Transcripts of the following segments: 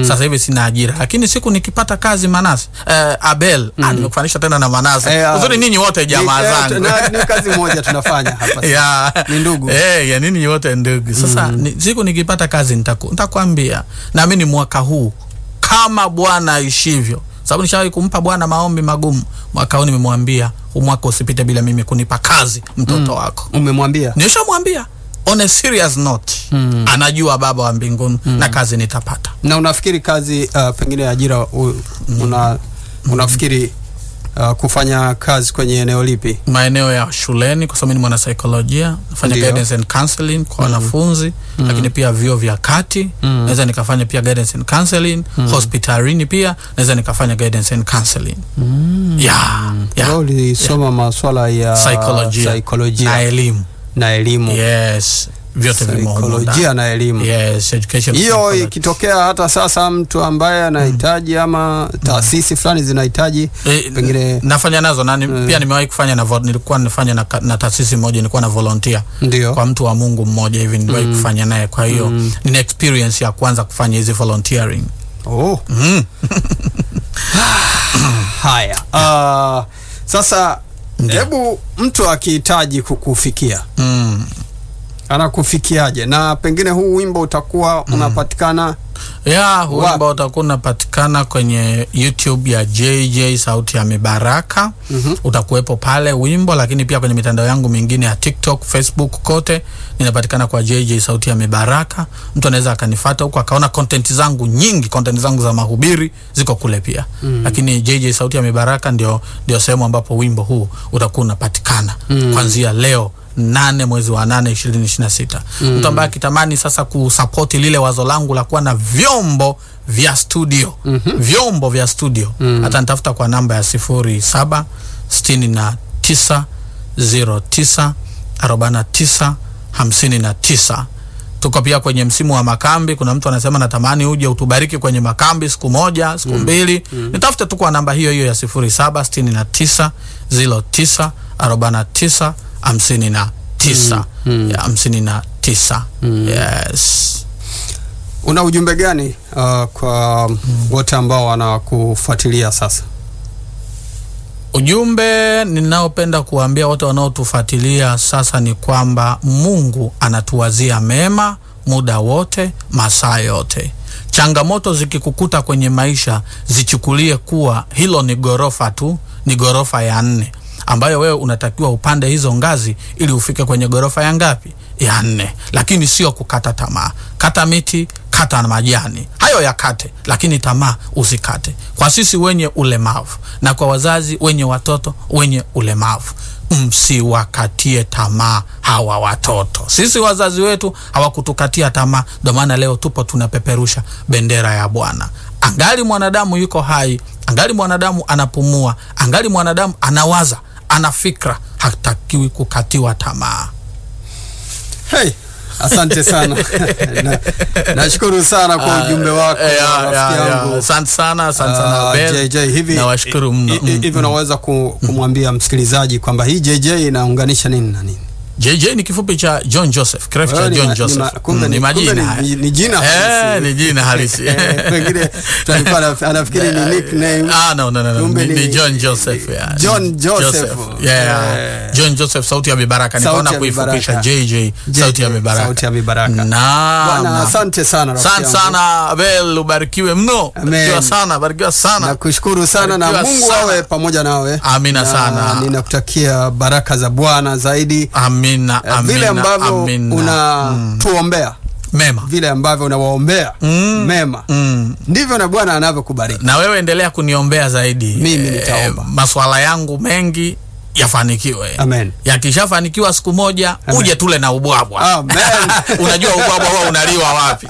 sasa hivi sina ajira lakini siku nikipata kazi manase eh, abel ah, nimekufanisha tena na manase Eh, ah, uzuri ninyi wote jamaa Ni- eh, zangu na- ni kazi moja tunafanya hapa ya Ni ndugu. eh, ya nini wote ndugu sasa ni, siku nikipata kazi nitaku- nitakwambia naamini mwaka huu kama bwana aishivyo sababu nishawahi kumpa bwana maombi magumu mwaka huu nimemwambia huu mwaka usipite bila mimi kunipa kazi mtoto wako umemwambia nishamwambia on a serious note mm. anajua baba wa mbinguni mm. na kazi nitapata na unafikiri kazi uh, pengine ajira u, una, unafikiri uh, kufanya kazi kwenye eneo lipi maeneo ya shuleni kwa sababu mimi ni mwanasaikolojia nafanya Ndio. guidance and counseling kwa wanafunzi lakini pia vyuo vya kati naweza nikafanya pia guidance and counseling hospitalini pia naweza nikafanya guidance and counseling yeah, yeah. Wewe ulisoma maswala ya Saikolojia saikolojia na elimu na elimu yes vyote vimo humo ndani. saikolojia na elimu yes education hiyo psychology. ikitokea hata sasa mtu ambaye anahitaji ama taasisi fulani zinahitaji Eh, pengine nafanya nazo na ni, pia nimewahi kufanya na vo- nilikuwa nifanya na, ka- na taasisi moja nilikuwa na volunteer ndio kwa mtu wa Mungu mmoja hivi niliwahi kufanya naye kwa hiyo nina experience ya kwanza kufanya hizi volunteering oh. mm. haya uh, sasa hebu mtu akihitaji kukufikia Mm. anakufikiaje na pengine huu wimbo utakuwa unapatikana ya huu Wapi? ambao utakuwa unapatikana kwenye youtube ya jj sauti ya mibaraka Mhm. utakuwepo pale wimbo lakini pia kwenye mitandao yangu mingine ya tiktok facebook kote ninapatikana kwa jj sauti ya mibaraka mtu anaweza akanifata huko akaona content zangu nyingi content zangu za mahubiri ziko kule pia mm. lakini jj sauti ya mibaraka ndio, ndio sehemu ambapo wimbo huu utakuwa unapatikana mm. kwanzia leo nane mwezi wa nane ishirini ishiri na sita mtu ambaye akitamani sasa kusapoti lile wazo langu la kuwa na vyombo vya studio mm-hmm. vyombo vya studio mm-hmm. hata nitafuta kwa namba ya sifuri saba sitini na tisa zero tisa arobaini na tisa hamsini na tisa tuko pia kwenye msimu wa makambi kuna mtu anasema natamani uje utubariki kwenye makambi siku moja siku mm. mbili mm. nitafute tu kwa namba hiyo hiyo ya sifuri saba sitini na tisa zilo tisa arobaini na tisa hamsini na tisa Mm. ya hamsini na tisa yes una ujumbe gani uh, kwa wote ambao wanakufuatilia sasa Ujumbe ninaopenda kuwaambia wote wanaotufuatilia sasa ni kwamba Mungu anatuwazia mema muda wote, masaa yote. Changamoto zikikukuta kwenye maisha, zichukulie kuwa hilo ni ghorofa tu, ni ghorofa ya nne ambayo wewe unatakiwa upande hizo ngazi ili ufike kwenye ghorofa ya ngapi? Ya nne. Lakini sio kukata tamaa. Kata miti, kata na majani, hayo yakate, lakini tamaa usikate. Kwa sisi wenye ulemavu na kwa wazazi wenye watoto wenye ulemavu, msiwakatie tamaa hawa watoto. Sisi wazazi wetu hawakutukatia tamaa, ndio maana leo tupo tunapeperusha bendera ya Bwana. Angali mwanadamu yuko hai, angali mwanadamu anapumua, angali mwanadamu anawaza, ana fikra, hatakiwi kukatiwa tamaa. hey, asante sana Na- nashukuru sana kwa ujumbe wako Eh, ya, rafiki ya, ya. yangu Asante sana, asante sana Ah, Abel. JJ hivi Nawashukuru mno. hi- hi- Mm, hivi mm. unaweza ku, kumwambia msikilizaji kwamba hii JJ inaunganisha nini na nini JJ ni kifupi cha John Joseph, kirefu cha Wewe ni John ma- ni Joseph. ma- kumbe Mm, ni- ni majina. kumbe ni- ni jina Eh, halisi. ni jina halisi. Eh, pengine tulikuwa anaf- anafikiri ni nickname Ah, no, no, no, no. Kumbe Ni, ni- ni John Joseph. Yeah. John Joseph. Yeah. Eh. John Joseph sauti ya mibaraka. Sauti Nikaona ya kuifupisha Mibaraka. JJ sauti ya mibaraka. Sauti ya mibaraka. Naam. Bwana, asante sana rafiki Asante yangu. sana Abel, ubarikiwe mno. Amen. Barikiwa sana, barikiwa sana. nakushukuru sana na Barikiwa mungu sana. awe pamoja nawe Amina Na sana. ninakutakia baraka za bwana zaidi Amina, Eh, amina, vile ambavyo amina. unatuombea Mema. vile ambavyo unawaombea Mm. mema Mm. ndivyo na bwana anavyokubariki na wewe endelea kuniombea zaidi Mimi nitaomba. maswala yangu mengi yafanikiwe Amen. yakishafanikiwa siku moja Amen. uje tule na ubwabwa Amen. unajua ubwabwa huwa unaliwa wapi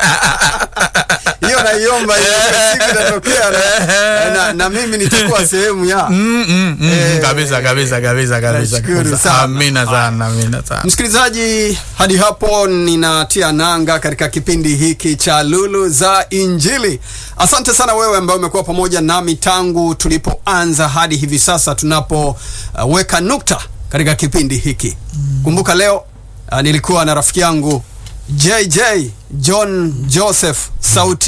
hiyo naiomba hiyo siku itatokea na, na, na mimi nitakuwa sehemu ya mm, mm, mm, Eh, kabisa kabisa kabisa kabisa nashukuru kabisa. sana. amina sana amina sana msikilizaji hadi hapo ninatia nanga katika kipindi hiki cha lulu za injili asante sana wewe ambaye umekuwa pamoja nami tangu tulipoanza hadi hivi sasa tunapoweka uh, nukta katika kipindi hiki kumbuka leo uh, nilikuwa na rafiki yangu jj john joseph sauti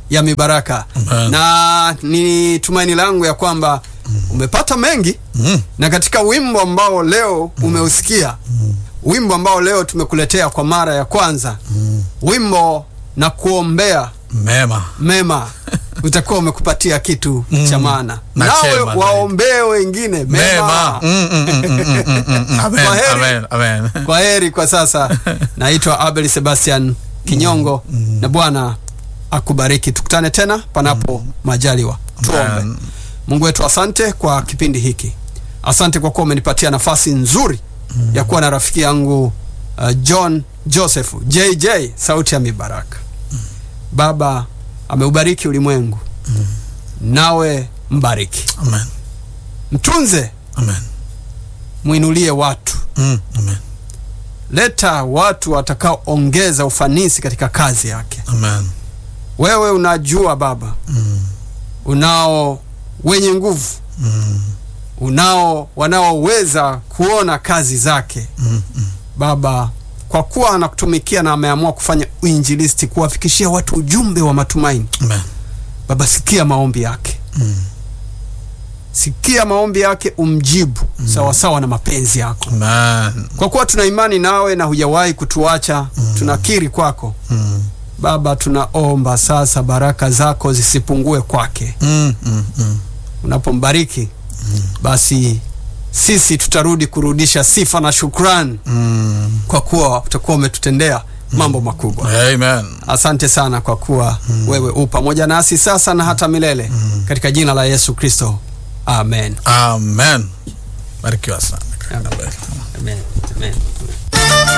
ya mibaraka Amen. na ni tumaini langu ya kwamba umepata mengi Mm. na katika wimbo ambao leo umeusikia wimbo ambao leo tumekuletea kwa mara ya kwanza wimbo na kuombea Mema. mema utakuwa umekupatia kitu Mm. cha maana Na nawe chema zaidi. waombee wengine mema, Mema. Mm, mm, mm, mm, mm, mm, mm. Amen, Kwaheri. amen, amen. kwa heri kwa sasa naitwa abel sebastian kinyongo na bwana akubariki tukutane tena panapo majaliwa tuombe Amen. mungu wetu asante kwa kipindi hiki asante kwa kuwa umenipatia nafasi nzuri ya kuwa na rafiki yangu uh, john joseph jj sauti ya mibaraka baba ameubariki ulimwengu nawe mbariki Amen. mtunze Amen. mwinulie watu Mm, amen. leta watu watakaoongeza ufanisi katika kazi yake Amen. wewe unajua baba Mm, unao wenye nguvu mm, unao wanaoweza kuona kazi zake mm, mm. baba kwa kuwa anakutumikia na ameamua kufanya uinjilisti kuwafikishia watu ujumbe wa matumaini Amen. baba sikia maombi yake Mm. sikia maombi yake umjibu mm. sawasawa na mapenzi yako Amen. kwa kuwa tuna imani nawe na hujawahi kutuacha mm. tunakiri kwako Mm, baba tunaomba sasa baraka zako zisipungue kwake mm, mm, mm. unapombariki basi sisi tutarudi kurudisha sifa na shukrani Mm. kwa kuwa utakuwa umetutendea mambo makubwa Amen. asante sana kwa kuwa wewe u pamoja nasi sasa na hata milele katika jina la yesu kristo amen Amen. Barikiwa sana. Amen. Amen. Amen.